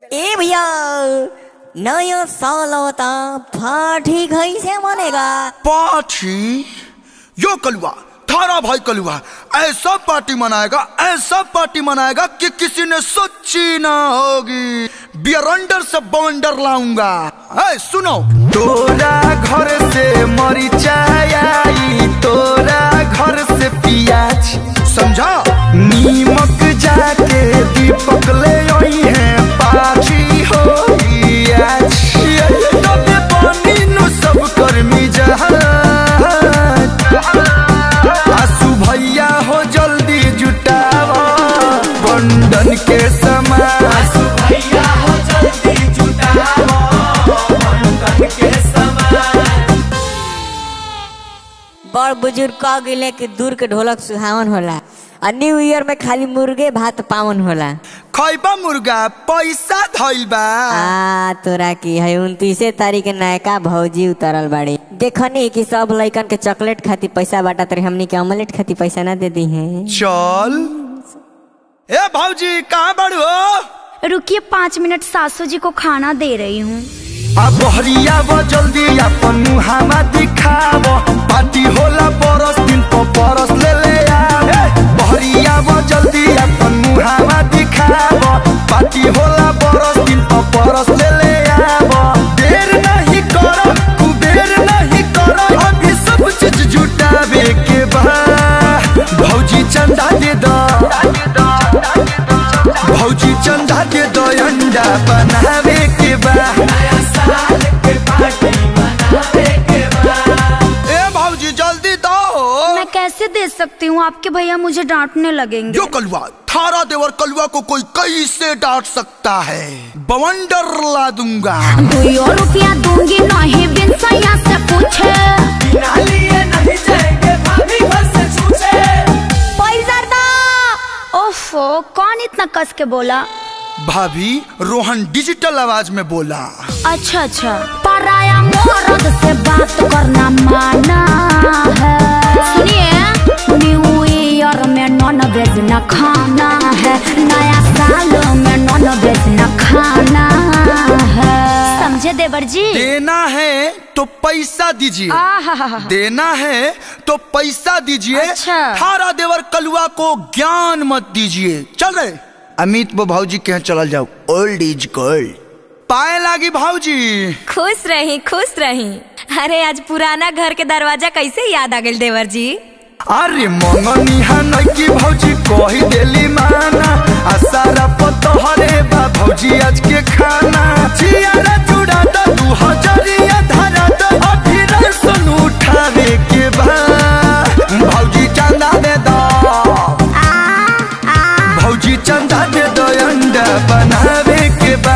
ए भैया नया साल होता पार्टी कैसे मनेगा पार्टी यो कलुआ थारा भाई कलुआ ऐसा पार्टी मनाएगा ऐसा पार्टी मनाएगा कि किसी ने सोची ना होगी बियरंडर से बवंडर लाऊंगा ऐ सुनो तोरा घर से मरिचाई आई तोरा घर से पियाज समझा नीमक जाके दीपक ले आई है पाछी हो आज तबे पानी नु सब कर्मी जहाज आसू भैया हो जल्दी जुटावा बंधन के समान बड़ बुजुर्ग कह गिले कि दूर के ढोलक सुहावन होला आ न्यू ईयर में खाली मुर्गे भात पावन होला खैबा मुर्गा पैसा धइल बा आ तोरा की है उनतीसे तारीख के नयका भौजी उतरल बाड़ी देखनी कि सब लइकन के चॉकलेट खाती पैसा बाटा तरी हमनी के ऑमलेट खाती पैसा ना दे दी है चल ए भौजी कहाँ बड़ू हो रुकिए पाँच मिनट सासू जी को खाना दे रही हूँ अब बहरिया वो जल्दी अपन मुहामा दिखाव पार्टी होला बरस दिन पर बरस ले ले आव बहरिया वो जल्दी अपन मुहामा दिखाव पार्टी होला बरस दिन पर बरस ले ले आव देर नहीं करो कुबेर नहीं करो अभी सब चीज जुटावे के बा भौजी चंदा दे दो भौजी चंदा दे दो अंडा बनावे के बा ए भौजी जल्दी दो मैं कैसे दे सकती हूँ आपके भैया मुझे डांटने लगेंगे जो कलुआ थारा देवर कलुआ को कोई कैसे डांट सकता है बवंडर ला दूंगा दो रुपया दूंगी नहीं बिन सैया से पूछे पैसा दो ओफो कौन इतना कस के बोला भाभी रोहन डिजिटल आवाज में बोला अच्छा अच्छा पराया मर्द से बात करना माना है सुनिए न्यू ईयर में नॉन वेज न खाना है नया साल में नॉन वेज न खाना है समझे देवर जी देना है तो पैसा दीजिए आहा देना है तो पैसा दीजिए अच्छा। थारा देवर कलुआ को ज्ञान मत दीजिए चल रहे अमित वो भाऊजी के यहाँ चल जाओ ओल्ड इज गोल्ड पाए लागी भाऊजी खुश रही खुश रही अरे आज पुराना घर के दरवाजा कैसे याद आ गई देवर जी अरे मंगनी है की भौजी कही देली माना आ सारा पतहरे बा भौजी आज के खाना जियारा जुड़ा दो दू हजरिया धरा दो अभी रसन उठावे के बा भौजी चंदा दे दो भौजी चंदा दे दो अंडा बनावे के बा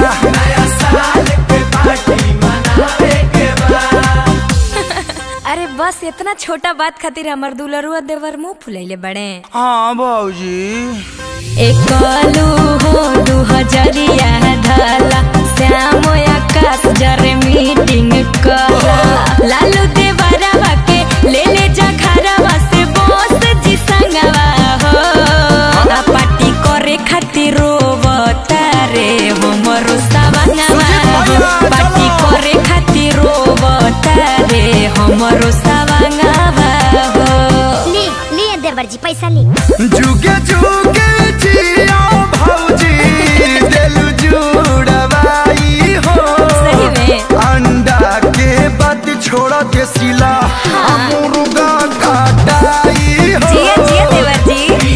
अरे बस इतना छोटा बात खातिर हमर दुलरुआ देवर मुंह फुलैले बड़े हाँ भौजी एक कलू हो दू हजरिया धला श्याम आकाश जरे मीटिंग कला लालू देवरवा के ले ले जा घरवा से बोस जी संगवा हो आ पार्टी करे खातिर रोवता रे हमरो सवंगवा हो पार्टी करे खातिर रोवता रे हमरो सवंगवा हो ली लिए देवर जी पैसा ली जुगे जुगे जिया भौजी देलु जुड़वाई हो सही में अंडा के बाद छोड़ दे सिला मुर्गा काटाई हो जिया जिया देवर जी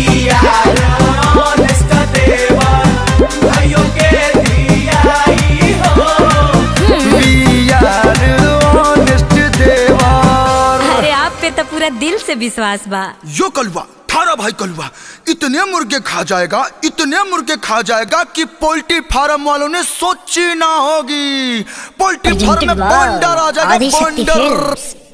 We are honest देवर अरे आप पे तो पूरा दिल से विश्वास बा यो कलुआ थारा भाई कलुआ इतने मुर्गे खा जाएगा इतने मुर्गे खा जाएगा कि पोल्ट्री फार्म वालों ने सोची ना होगी पोल्ट्री फार्म में बंडर आ जाएगा आदिशक्ति बंडर फिल्म्स।